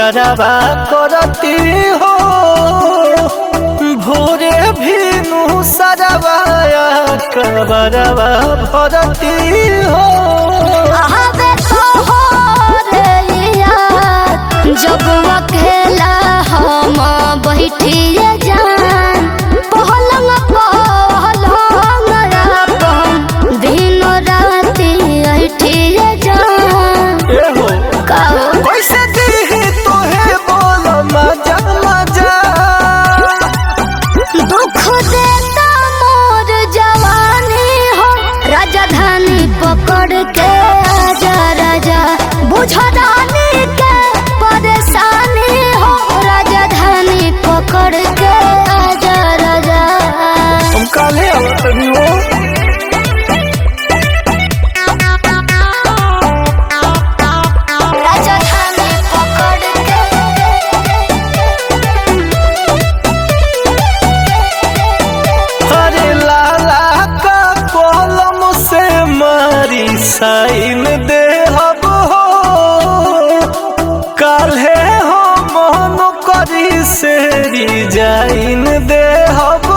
कबरवा करती हो भोरे भीनु सरवाया कबरवा भरती हो आवे तोहरे याद जब अकेला हम बैठिए जान पहलंग पहलंग अपन दिन राति ऐठिए जान ए हो काओ कैसे दी तोहे बोल मजा मजा दुख देता मोर जवानी हो राजधानी पकड़ के आजा राजा बुझ रानी के परेशानी हो राजधानी पकड़ के आजा राजा हम काले आवत हो राजधानी पकड़ अरे लाला का कलम से मारी साइन दे हब हो काल्हे हो मन करी से जाइन दे हब